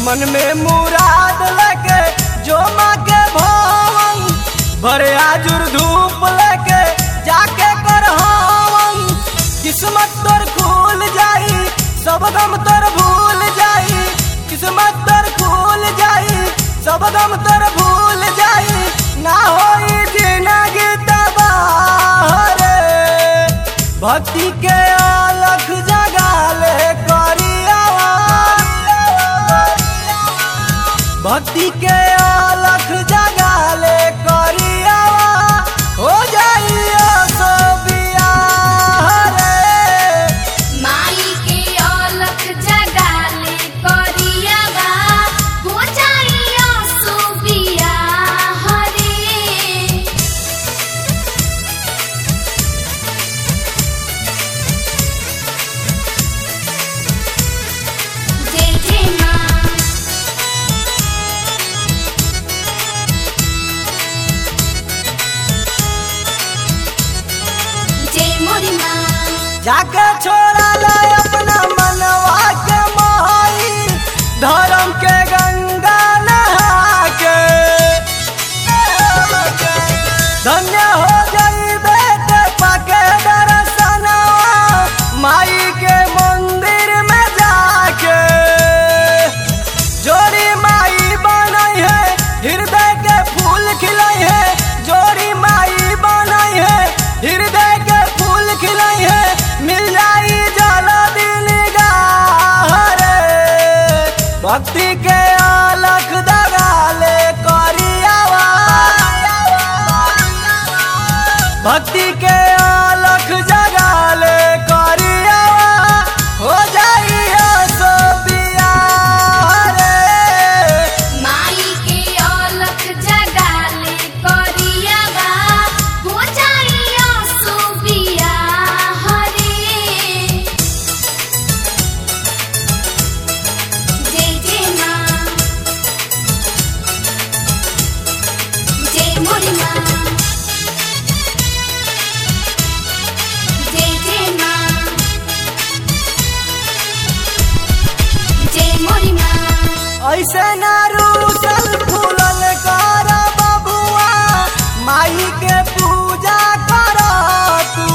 मन में मुराद लेके जो माँ के भवन भरे आजुर धूप लेके जाके कर हवन किस्मत तोर खुल जाई सब गम तोर भूल जाई किस्मत तोर खुल जाई सब गम तोर भूल जाई ना होई जिंदगी तबाह रे भक्ति के अलख जगाले करियावा भक्ति के अलख जगाले करियावा हो जाइयो सो बियाह रे माई के औलख जगाले करियावा हो जाइयो सुबिया हरे जय जय माँ जय मोरी माँ जाके छोड़ा ले अपना मनवा के मोहाई धर्म के गंगा नहा के धन्य हो जाई बेटे पाके दर्शनवा माई के मंदिर में जाके जोड़ी माई बनाई है हृदय के फूल खिलाई है जोड़ी माई बनाई है हृदय के फूल खिलाई है मिल जाई जल दिल रे भक्ति के अलख दगाले करियावा भक्ति के अलख जगाले करियावा हो जाइयो सो बियाह रे माई के औलख जगाले करियावा हो जाइयो सुबिया हरे जय जय माँ जय मोरी माँ जय जय माँ जय मोरी माँ ऐसे ना रूसल फूलल कर बबुआ माई के पूजा कर तू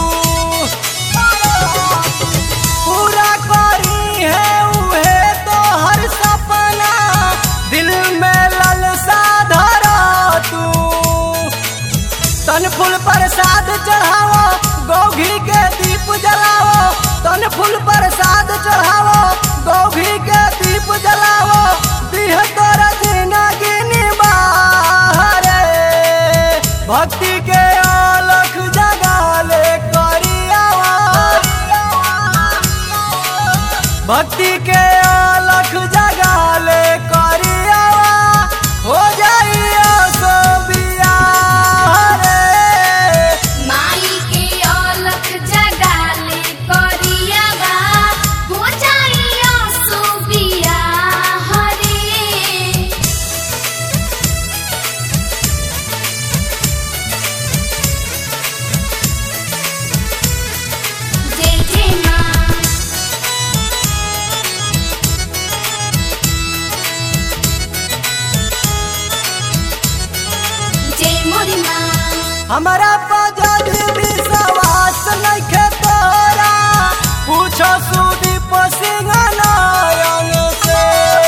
पूरा करी है उहे तो हर सपना दिल में ललसा धर तू तन फूल प्रसाद चढ़ावो गौघी के दीप जलावो तन फूल प्रसाद चढ़ावो गौघी के दीप जलावो दिह तोर जिंदगी निबारे भक्ति के अलख जगाले करियावा भक्ति के अलख जगाले करियावा हो जाइयो सो बियाह रे माई के औलख जगाले करियावा हो जाइयो सुबिया हरे जय जय माँ जय मोरी माँ हमारा पजल विश्वास नइखे तोरा पूछो सुदीप सिंह नारायण से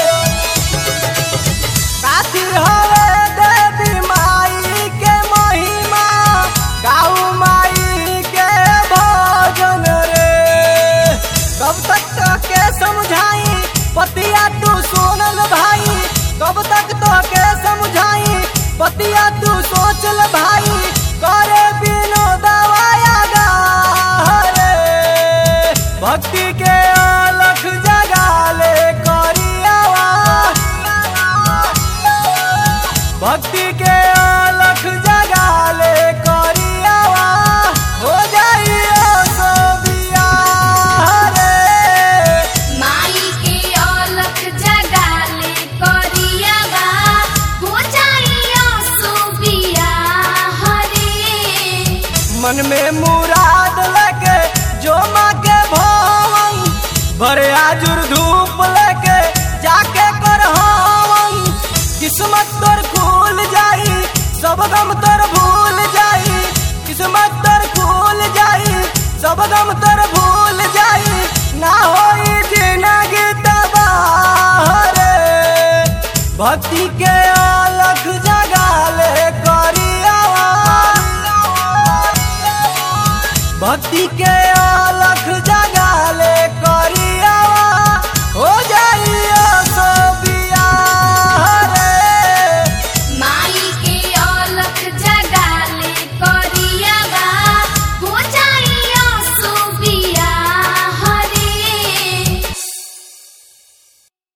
काथी हवे देवी माई के महिमा गाऊ माई के भजन रे कब तक के समझाई पतिया तू सोनल भाई कब तक तो के समझाई पतिया तू सोचल भाई करे बिनो दवाया गा रे भक्ति के अलख जगाले करियावा भक्ति के अलख जगाले करियावा हो जाइयो सो बियाह रे माई के औलख जगाले करियावा हो जाइयो सुबिया हरे मन में मुराद लेके जो माँ के भवन भरे आजुर धूप लेके जाके कर सब गम तर भूल जाई किस्मत तर खुल जाई सब गम तर भूल जाई ना होई जिंदगी तबाह रे भक्ति के अलख